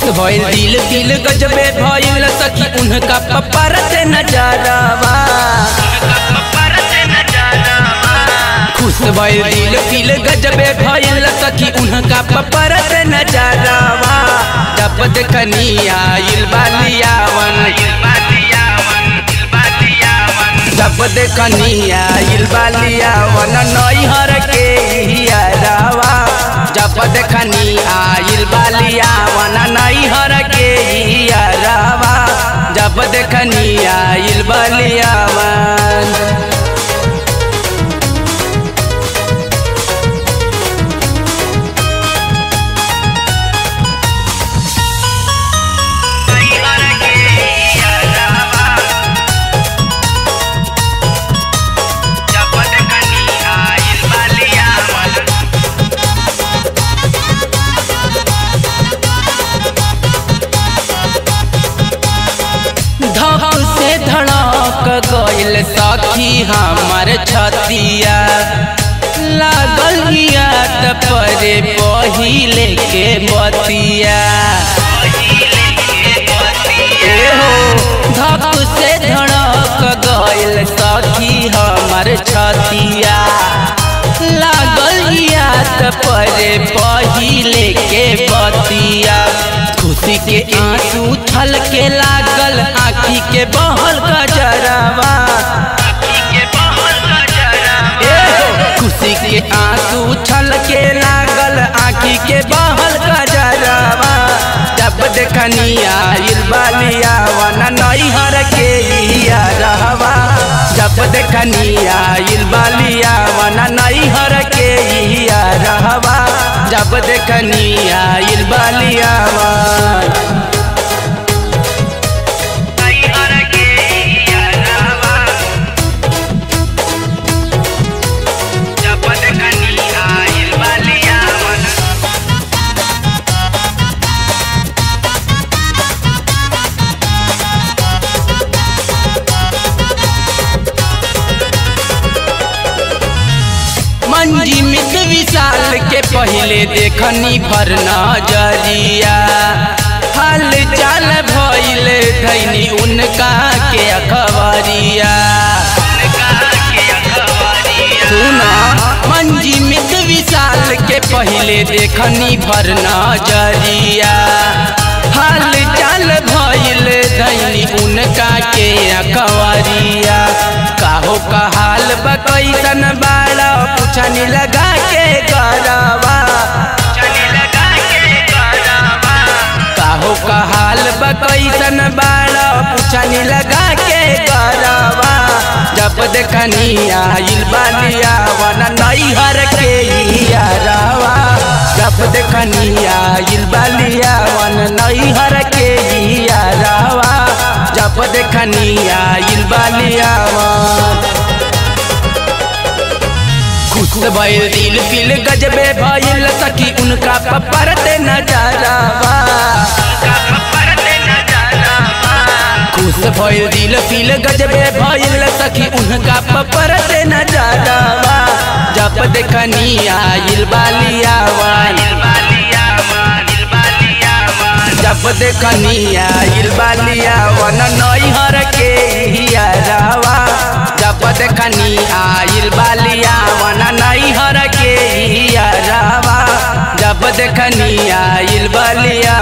भइल दिल दिल गजबे भइल सखी उनका पपर से नजरवा खुश भइल दिल दिल गजबे भइल सखी उनका पपर से नजरवा जब देखनी आइल बालियावन जब देखनी आइल बालियावन नैहर के हियरवा जब देखनी आइल बालियावन नैहर के हियरवा जब देखनी आइल बालियावन धक से धड़क गइल सखी हमर छतिया लागल याद परे पहिले के बतिया ए हो धक से धड़क गइल सखी हमर छतिया लागल याद परे पहिले के बतिया खुशी के आंसू छल के लागल आखी के बहल गजरवा ए हो, खुशी के आंसू छल के लागल आखी के बहल गजरवा जब देखनी आइल बालिया वन नैहर के रहवा जब देखनी आइल बालिया वन नैहर के रहवा जब देखनी आइल बालिया वन मंजी मित विशाल के पहले देखनी भर नजरिया हाल चाल भइल धैनी उनका के अखबरिया सुना मंजी मित विशाल के पहले देखनी भर नजरिया हाल चाल भइल धैनी उनका के अखबरिया काहो का हाल बकैसन बाड़ा पुछनी लगा के गरवा काहो का हाल बकैसन बाड़ा पुछनी लगा के गरवा जब देखनी आइल बालिया वन नैहर के हियरवा जब देखनी आइल बालिया वन नैहर के हियरवा जब देखनी आइल बालिया वन खुश भइल दिल दिल गजबे भइल सखी उनका पपर ते नजरवा खुश भइल दिल दिल गजबे भइल सखी उनका पपर ते नजरवा जब देखनी आइल बालियावन जब देखनी आइल बालियावन नैहर के हियरवा जब देखनी आइल बालियावन नैहर के हियरवा जब देखनी आइल बालिया